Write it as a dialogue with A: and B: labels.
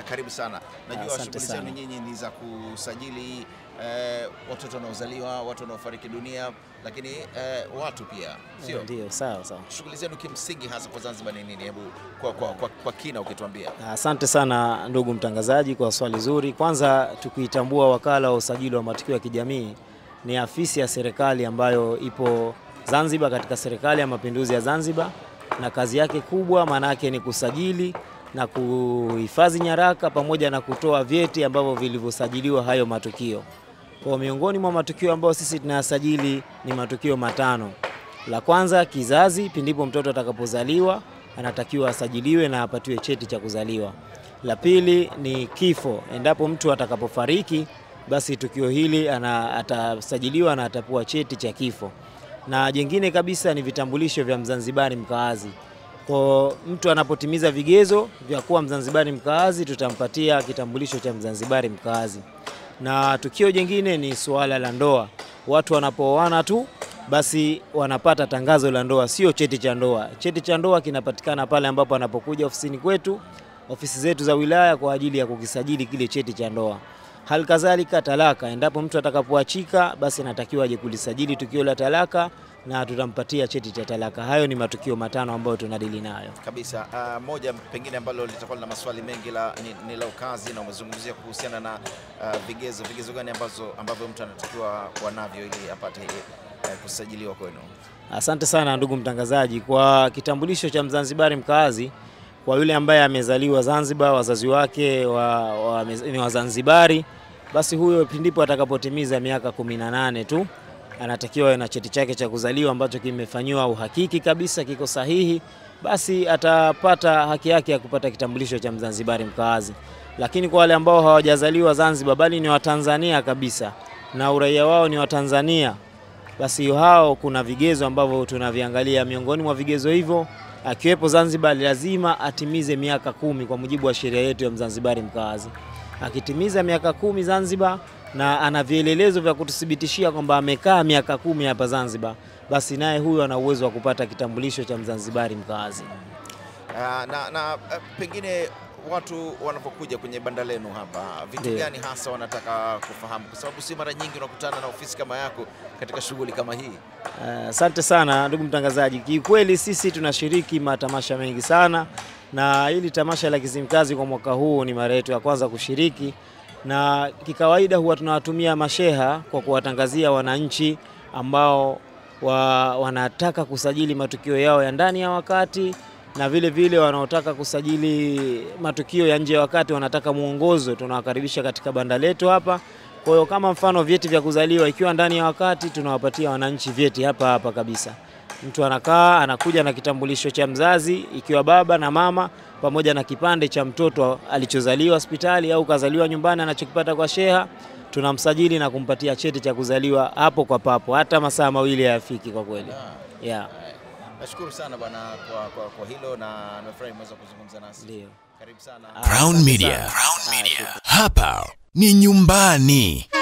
A: Uh, karibu sana. Najua
B: Asante
A: shughuli
B: sana.
A: zenu nyinyi ni za kusajili uh, watoto wanaozaliwa, watu wanaofariki dunia, lakini uh, watu pia, sio?
B: Ndio, sawa sawa.
A: Shughuli zenu kimsingi hasa kwa Zanzibar ni nini? Hebu kwa, kwa, kwa, kwa kina ukituambia.
B: Asante sana ndugu mtangazaji kwa swali zuri. Kwanza tukiitambua wakala wa usajili wa matukio ya kijamii ni afisi ya serikali ambayo ipo Zanzibar katika serikali ya mapinduzi ya Zanzibar, na kazi yake kubwa maana yake ni kusajili na kuhifadhi nyaraka pamoja na kutoa vyeti ambavyo vilivyosajiliwa hayo matukio. Kwa miongoni mwa matukio ambayo sisi tunayasajili ni matukio matano. La kwanza kizazi, pindipo mtoto atakapozaliwa anatakiwa asajiliwe na apatiwe cheti cha kuzaliwa. La pili ni kifo, endapo mtu atakapofariki, basi tukio hili ana, atasajiliwa na atapewa cheti cha kifo. Na jingine kabisa ni vitambulisho vya Mzanzibari mkaazi. Kwa mtu anapotimiza vigezo vya kuwa Mzanzibari mkaazi, tutampatia kitambulisho cha Mzanzibari mkaazi. Na tukio jingine ni suala la ndoa. Watu wanapooana tu basi wanapata tangazo la ndoa, sio cheti cha ndoa. Cheti cha ndoa kinapatikana pale ambapo anapokuja ofisini kwetu, ofisi zetu za wilaya kwa ajili ya kukisajili kile cheti cha ndoa. Hali kadhalika talaka, endapo mtu atakapoachika, basi anatakiwa aje kulisajili tukio la talaka na tutampatia cheti cha talaka. Hayo ni matukio matano ambayo tunadili nayo.
A: Kabisa. Uh, moja pengine ambalo litakuwa lina maswali mengi la, ni, ni la ukazi na umezungumzia kuhusiana na uh, vigezo vigezo gani ambazo ambavyo mtu anatakiwa kuwa navyo ili apate uh, kusajiliwa kwenu?
B: Asante sana ndugu mtangazaji. Kwa kitambulisho cha Mzanzibari mkaazi, kwa yule ambaye amezaliwa Zanzibar, wazazi wake wa, wa, ni Wazanzibari, basi huyo pindipo atakapotimiza miaka 18 tu anatakiwa awe na cheti chake cha kuzaliwa ambacho kimefanyiwa uhakiki kabisa, kiko sahihi, basi atapata haki yake ya kupata kitambulisho cha Mzanzibari mkaazi. Lakini kwa wale ambao hawajazaliwa Zanzibar bali ni Watanzania kabisa na uraia wao ni Watanzania, basi hao kuna vigezo ambavyo tunaviangalia. Miongoni mwa vigezo hivyo akiwepo Zanzibar, lazima atimize miaka kumi kwa mujibu wa sheria yetu ya Mzanzibari mkaazi. Akitimiza miaka kumi Zanzibar na ana vielelezo vya kututhibitishia kwamba amekaa miaka kumi hapa Zanzibar, basi naye huyo ana uwezo wa kupata kitambulisho cha Mzanzibari mkaazi.
A: Uh, na, na uh, pengine watu wanapokuja kwenye banda lenu hapa, vitu
B: Ndiyo.
A: gani hasa wanataka kufahamu? Kwa sababu si mara nyingi unakutana na ofisi kama yako katika shughuli kama hii.
B: Eh, Asante sana ndugu mtangazaji. Kiukweli sisi tunashiriki matamasha mengi sana, na hili tamasha la Kizimkazi kwa mwaka huu ni mara yetu ya kwanza kushiriki, na kikawaida huwa tunawatumia masheha kwa kuwatangazia wananchi ambao wa, wanataka kusajili matukio yao ya ndani ya wakati na vile vile wanaotaka kusajili matukio ya nje ya wakati, wanataka mwongozo, tunawakaribisha katika banda letu hapa. Kwa hiyo kama mfano vyeti vya kuzaliwa ikiwa ndani ya wakati, tunawapatia wananchi vyeti hapa hapa kabisa. Mtu anakaa anakuja na kitambulisho cha mzazi ikiwa baba na mama, pamoja na kipande cha mtoto alichozaliwa hospitali au kazaliwa nyumbani anachokipata kwa sheha, tunamsajili na kumpatia cheti cha kuzaliwa hapo kwa papo, hata masaa mawili hayafiki kwa kweli.
A: Ah,
B: Yeah,
A: eh, Nashukuru sana bwana kwa, kwa, kwa hilo na nimefurahi umeweza kuzungumza nasi.
B: ndio.
A: Karibu sana.
B: Ah,
C: Crown
B: asante
C: Media.
B: sana. Ah, shukrani.
C: Hapa ni nyumbani.